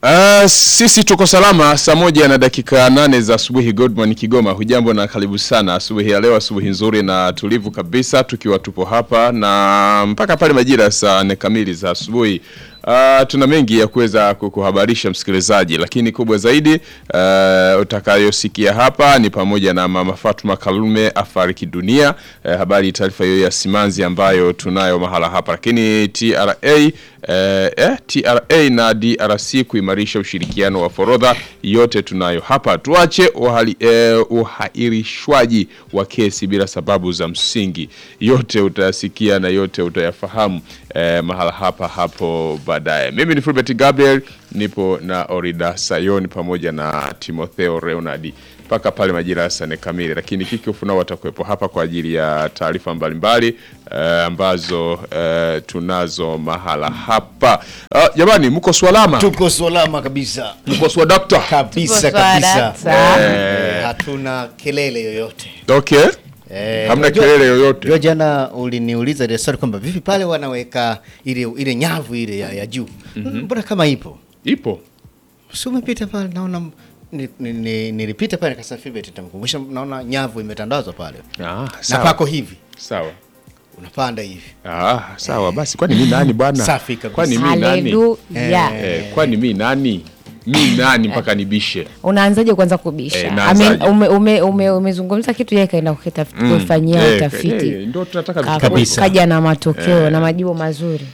Uh, sisi tuko salama saa moja na dakika nane za asubuhi Godman Kigoma. Hujambo na karibu sana asubuhi ya leo, asubuhi nzuri na tulivu kabisa, tukiwa tupo hapa na mpaka pale majira saa nne kamili za asubuhi. Uh, tuna mengi ya kuweza kukuhabarisha msikilizaji, lakini kubwa zaidi uh, utakayosikia hapa ni pamoja na mama Fatuma Kalume afariki dunia. Uh, habari taarifa hiyo ya simanzi ambayo tunayo mahala hapa, lakini TRA eh, eh, TRA na DRC kuimarisha ushirikiano wa forodha, yote tunayo hapa. Tuache uhali, eh, uhairishwaji wa kesi bila sababu za msingi, yote utayasikia na yote utayafahamu eh, mahala hapa hapo baadaye. Mimi ni Fulbert Gabriel, nipo na Orida Sayoni pamoja na Timotheo Leonard mpaka pale majira ya saa nne kamili, lakini kikofu nao watakuwepo hapa kwa ajili ya taarifa mbalimbali eh, ambazo eh, tunazo mahala hapa. Ah, jamani, mko swalama? Tuko salama kabisa Mko swa dokta? kabisa Tuko kabisa, salama. Eh, hatuna kelele yoyote Okay. Eh, Hamna unajua- kelele yoyote. unajua jana uliniuliza ile swali kwamba vipi pale wanaweka ile ile nyavu ile ya, ya juu mbona kama ipo Ipo. si umepita pale naona ni- ni- ni- nilipita pale nikasema Philbert nitamkumbusha naona nyavu imetandazwa pale Ah, na sawa. pako hivi Sawa. unapanda hivi Ah, sawa basi kwani mi nani bwana? Safi kabisa. Kwani mi nani? Haleluya. Eh, kwani mi nani? Mi nani mpaka nibishe? Unaanzaje kwanza kubisha? Eh, Ame- naanzaje? ume- ume- ume- Umezungumza kitu yeye kaenda kukitafuta- kufanyia Eh, utafiti eh, ndio tunataka vitu Ka- kama kabisa. kaja na matokeo na majibu mazuri.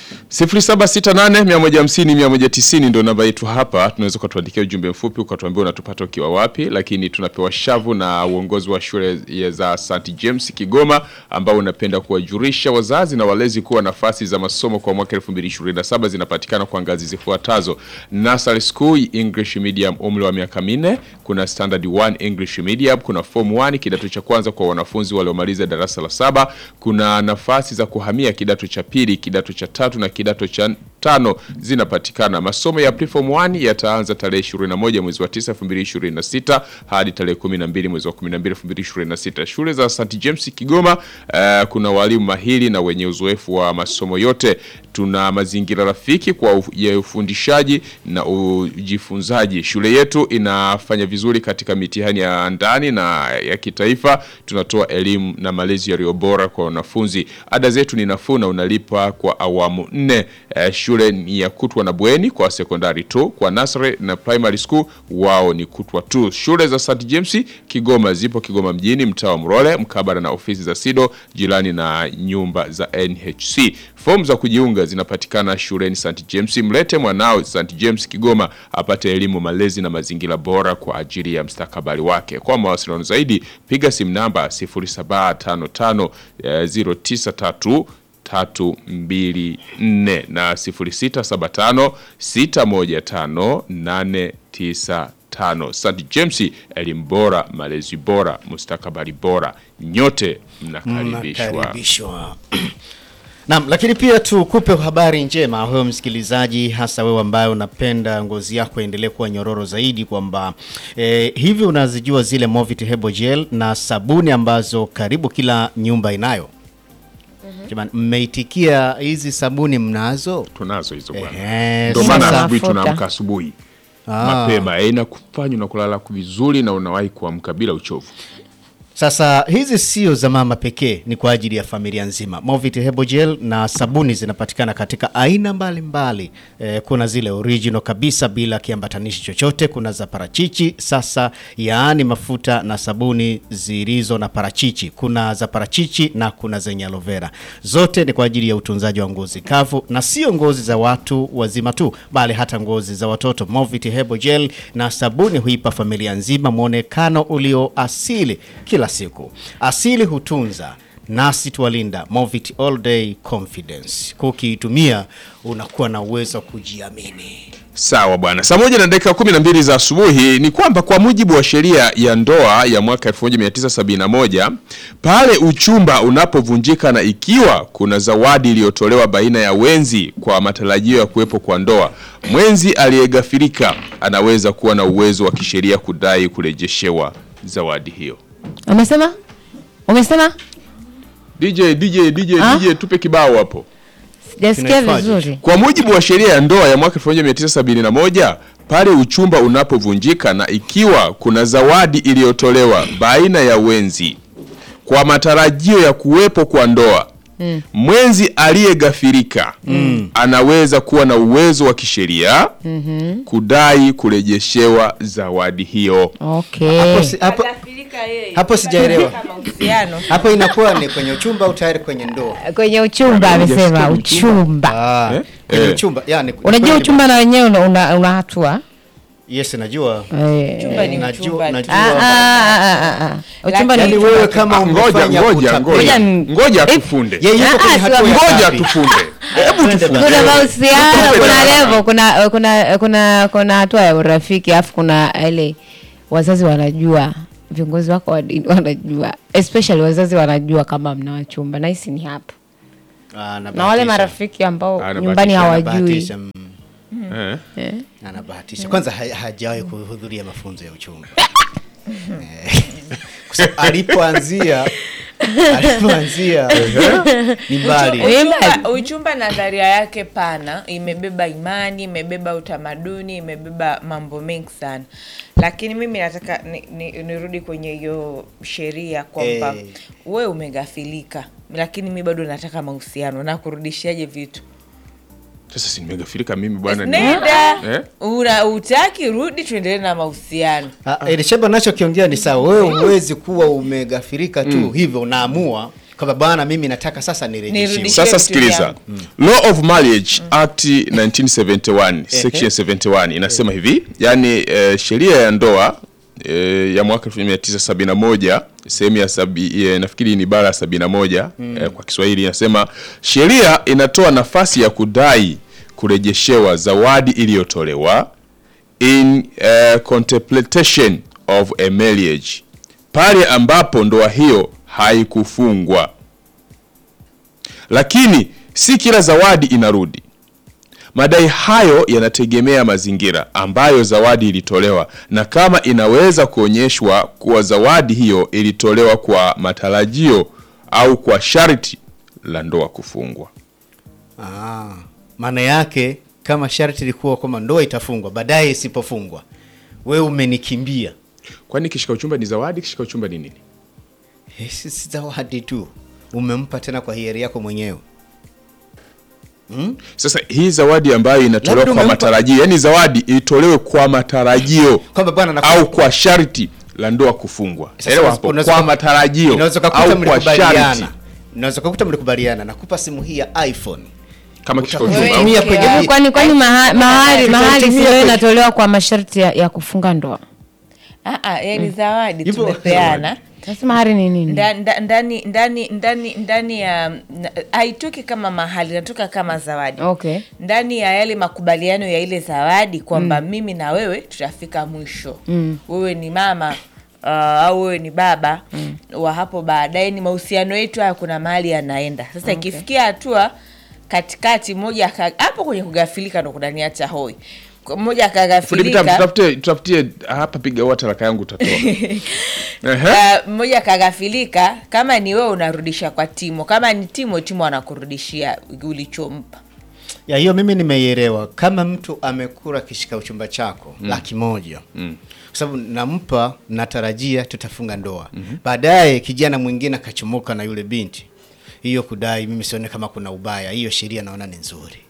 0768 150 190 ndio namba yetu hapa. Tunaweza ukatuandikia ujumbe mfupi ukatuambia unatupata ukiwa wapi, lakini tunapewa shavu na uongozi wa shule ya za St James Kigoma, ambao unapenda kuwajulisha wazazi na walezi kuwa nafasi za masomo kwa mwaka 2027 zinapatikana kwa ngazi zifuatazo: Nursery School English Medium umri wa miaka minne, kuna Standard 1 English Medium, kuna Form 1 kidato cha kwanza kwa wanafunzi waliomaliza darasa la saba, kuna nafasi za kuhamia kidato cha pili, kidato cha tatu na kidato cha tano zinapatikana. Masomo ya preform 1 yataanza tarehe 21 mwezi wa 9 2026 hadi tarehe 12 mwezi wa 12 2026. Shule za St James Kigoma eh, kuna walimu mahiri na wenye uzoefu wa masomo yote. Tuna mazingira rafiki kwa uf- ya ufundishaji na ujifunzaji. Shule yetu inafanya vizuri katika mitihani ya ndani na ya kitaifa. Tunatoa elimu na malezi yaliyo bora kwa wanafunzi. Ada zetu ni nafuu na unalipa kwa awamu nne. Eh, shule ni ya kutwa na bweni kwa sekondari tu, kwa nursery na primary school wao ni kutwa tu. Shule za St James Kigoma zipo Kigoma mjini, mtaa wa Mrole, mkabala na ofisi za SIDO, jirani na nyumba za NHC. Fomu za kujiunga zinapatikana shuleni St James. Mlete mwanao St James Kigoma apate elimu, malezi na mazingira bora kwa ajili ya mstakabali wake. Kwa mawasiliano zaidi piga simu namba 0755 eh, 093 tatu mbili nne na sifuri sita saba tano sita moja tano nane tisa tano. St James, elimu bora, malezi bora, mustakabali bora, nyote mnakaribishwa. Mnakaribishwa. Naam, lakini pia tukupe habari njema wewe msikilizaji, hasa wewe ambaye unapenda ngozi yako endelee kuwa nyororo zaidi, kwamba eh, hivi unazijua zile Movit Hebo Gel na sabuni ambazo karibu kila nyumba inayo. Jamani, mmeitikia hizi sabuni mnazo? Tunazo hizo bwana, Ehe, ndio Sina maana sasa- asubuhi mafuta. tunaamka asubuhi Ah. mapema, eh, inakufanya unakulala vizuri na unawahi kuamka bila uchovu. Sasa hizi sio za mama pekee, ni kwa ajili ya familia nzima. Movit Hebo Gel na sabuni zinapatikana katika aina mbalimbali mbali. E, kuna zile original kabisa bila kiambatanishi chochote, kuna za parachichi sasa, yaani mafuta na sabuni zilizo na parachichi. Kuna za parachichi na kuna zenye aloe vera. Zote ni kwa ajili ya utunzaji wa ngozi kavu na sio ngozi za watu wazima tu, bali hata ngozi za watoto. Movit Hebo Gel na sabuni huipa familia nzima mwonekano ulio asili kila siku. Asili hutunza nasi twalinda. Movit All Day Confidence, kukiitumia unakuwa na uwezo wa kujiamini. Sawa bwana, saa moja na dakika kumi na mbili za asubuhi ni kwamba kwa mujibu wa sheria ya ndoa ya mwaka 1971 pale uchumba unapovunjika na ikiwa kuna zawadi iliyotolewa baina ya wenzi kwa matarajio ya kuwepo kwa ndoa, mwenzi aliyegafirika anaweza kuwa na uwezo wa kisheria kudai kurejeshewa zawadi hiyo. Umesema? Umesema? DJ DJ DJ Ah? DJ, tupe kibao hapo. Sijasikia Kinahifadhi. vizuri. Kwa mujibu wa sheria ya ndoa ya mwaka 1971 pale uchumba unapovunjika na ikiwa kuna zawadi iliyotolewa baina ya wenzi kwa matarajio ya kuwepo kwa ndoa mwenzi aliyegafirika anaweza kuwa na uwezo wa kisheria kudai kurejeshewa zawadi hiyo. Okay. Hapo si- hapo- Atafirika yeye. hapo sijaelewa. Katika mahusiano. hapo inakuwa ni kwenye uchumba au tayari kwenye ndoa? Kwenye uchumba amesema Hujasikia uchumba. Ah, Eh? kwenye Eh. uchumba yani, Unajua kweli- uchumba na wenyewe una, una, una hatua. Yes, najua Eh. Chumba ni Najua- uchumba tu. najua. Ah, ah, ah, ah, ah. Uchumba yani ni wewe kama Ah, ngoja umefanya ngoja utapeli. ngoja Ngoja- ngoja Eh, tufunde. Yeye yuko Ah, kwenye ah, hatua sio- ya Ngoja ngapi? tufunde. Hebu Twende tufunde. kuna mahusiano, Tupe kuna barabara. level, kuna kuna kuna kuna hatua ya urafiki, alafu kuna ile wazazi wanajua, viongozi wako wa dini wanajua, especially wazazi wanajua kama mna wachumba, na hisi ni hapo, Ah, na wale anabahatisha. marafiki ambao Anabahatisha, nyumbani hawajui. Anabahatisha, mm, Eh. Eh. anabahatisha kwanza ha- hajawahi kuhudhuria mafunzo ya uchumba Eh, kwa sababu alipoanzia alipoanzia ni mbali Uchumba, uchumba nadharia yake pana imebeba imani imebeba utamaduni imebeba mambo mengi sana lakini mimi nataka ni- ni- nirudi kwenye hiyo sheria kwamba Eh. we umegafilika lakini mi bado nataka mahusiano na kurudishiaje vitu Sasa si nimegafirika mimi bwana. ni- nenda Eh? una utaki rudi tuendelee na mahusiano Ah, Elisheba nachokiongea ni sawa. Wewe huwezi kuwa umegafirika tu hivyo, unaamua kwamba bwana, mimi nataka sasa nirejeshiwe. Nirudishe. Sasa vitu sikiliza, vyangu. Law of Marriage Act 1971 section 71 inasema hivi, yani eh, sheria ya ndoa eh, ya mwaka 1971 sehemu ya sabi, eh, nafikiri ni bara ya 71 eh, kwa Kiswahili inasema sheria inatoa nafasi ya kudai kurejeshewa zawadi iliyotolewa in uh, contemplation of a marriage pale ambapo ndoa hiyo haikufungwa lakini si kila zawadi inarudi. Madai hayo yanategemea mazingira ambayo zawadi ilitolewa na kama inaweza kuonyeshwa kuwa zawadi hiyo ilitolewa kwa matarajio au kwa sharti la ndoa kufungwa. Ah, maana yake kama sharti ilikuwa kwamba ndoa itafungwa, baadaye isipofungwa, wewe umenikimbia. Kwani kishika uchumba ni zawadi? Kishika uchumba ni nini? Eh, si si zawadi tu, umempa tena kwa hiari yako mwenyewe. Sasa hii zawadi ambayo inatolewa Labda kwa umempa- matarajio, yani zawadi itolewe kwa matarajio Kwamba bwana nakupa- au kwa sharti la ndoa kufungwa. Sasa Elewa hapo, unaweza- kwa matarajio Unaweza kukuta au kwa mlikubaliana, sharti unaweza kukuta mlikubaliana, nakupa simu hii ya iPhone kama kishika Utakuwa uchumba. umetumia Okay. kwenye Eh, kwani kwani maha- mahari Tutaitumia mahari sio kwenye- inatolewa kwa masharti ya, ya kufunga ndoa. Ah, ah, yani zawadi Hivyo- tumepeana Sasa mahari ni nini? Nda- nda- ndani ndani ndani ndani ya na- haitoki kama mahali inatoka kama zawadi Okay. ndani ya yale makubaliano ya ile zawadi kwamba mimi na wewe tutafika mwisho wewe ni mama uh, au wewe ni baba wa hapo baadaye ni mahusiano yetu haya kuna mahali yanaenda sasa ikifikia hatua katikati mmoja aka- hapo kwenye kugafilika ndo kunaniacha hoi mmoja Fundi vitabu, akagafilika tutafutie tutafutie hapa, piga wata raka yangu utatoa. Ehe. Uh, mmoja kagafilika kama ni wewe unarudisha kwa timo kama ni timo timo anakurudishia ulichompa ya hiyo mimi nimeielewa. Kama mtu amekula kishika uchumba chako laki moja kwa sababu nampa, natarajia tutafunga ndoa baadaye, kijana mwingine akachomoka na yule binti, hiyo kudai, mimi sione kama kuna ubaya. Hiyo sheria naona ni nzuri,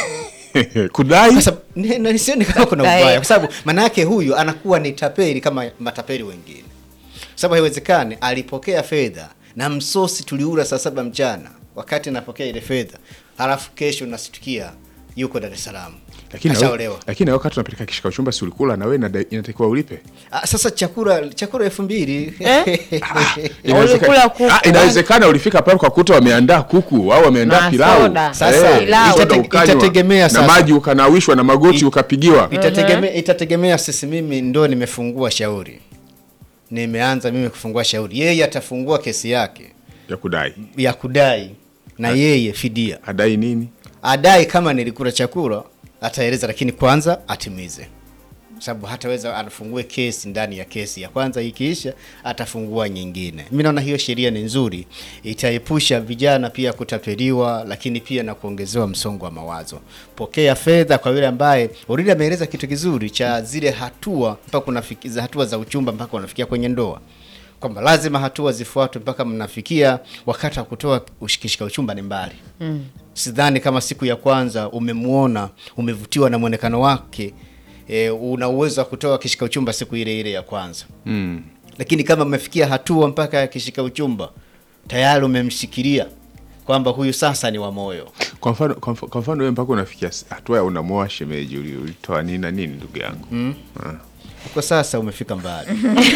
Kudai kwa sababu ni- ni- sioni kama kuna Kudai. ubaya, kwa sababu maana yake huyu anakuwa ni tapeli kama matapeli wengine, kwa sababu haiwezekani alipokea fedha na msosi tuliula saa saba mchana wakati napokea ile fedha, halafu kesho nasitukia yuko Dar es Salaam lakini na kashaolewa. wewe- lakini na wewe wakati unapeleka kishika uchumba si ulikula na wewe inada- inatakiwa ulipe. Ah, sasa chakula chakula elfu mbili Inawezekana- Ulikula kuku. Ah, inawezekana ulifika pale kwa kuta wameandaa kuku au wameandaa Na pilau. soda. Sasa, Pilau. soda itate- ukanywa, itategemea na sasa. maji ukanawishwa na magoti ukapigiwa. itategemea itategemea sisi, mimi ndo nimefungua shauri, nimeanza mimi kufungua shauri, yeye atafungua kesi yake ya kudai. ya kudai na yeye fidia Adai nini? adai kama nilikula chakula ataeleza, lakini kwanza atimize. sababu hataweza afungue kesi ndani ya kesi ya kwanza, ikiisha atafungua nyingine. Mimi naona hiyo sheria ni nzuri, itaepusha vijana pia kutapeliwa, lakini pia na kuongezewa msongo wa mawazo. Pokea fedha kwa yule ambaye already ameeleza kitu kizuri cha zile hatua mpaka unafikia hatua za uchumba mpaka unafikia kwenye ndoa kwamba lazima hatua zifuatwe mpaka mnafikia wakati wa kutoa ushikishika uchumba ni mbali. Mm. Sidhani kama siku ya kwanza umemwona umevutiwa na mwonekano wake e, una uwezo wa kutoa kishika uchumba siku ile ile ya kwanza. Mm. Lakini kama mmefikia hatua mpaka ya kishika uchumba tayari umemshikilia kwamba huyu sasa ni wa moyo. Kwa mfano kwa mfano- kwa mfano wewe mpaka unafikia s- hatua ya unamoa shemeji uli- ulitoa nini na nini ndugu yangu. Ah. Kwa sasa umefika mbali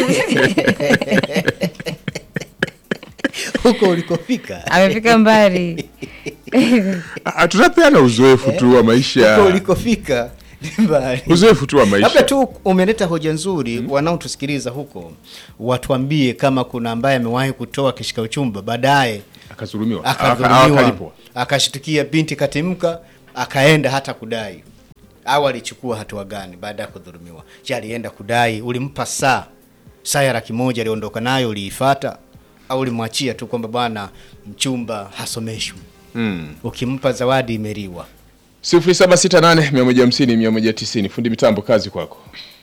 huko ulikofika, amefika mbali Ah, tunapeana uzoefu tu wa huko maisha. ulikofika ni mbali. Uzoefu tu wa Labda maisha. tu umeleta hoja nzuri, wanaotusikiliza huko watuambie kama kuna ambaye amewahi kutoa kishika uchumba baadaye Akazulumiwa. Aka- akadhulumiwa akalipwa. akashtukia binti katimka akaenda hata kudai au alichukua hatua gani baada ya kudhulumiwa? Je, alienda kudai? Ulimpa saa saa ya laki moja aliondoka nayo, uliifata au ulimwachia tu kwamba bwana mchumba hasomeshwi? Mm. Ukimpa zawadi imeliwa. 0768 150 190 fundi mitambo kazi kwako.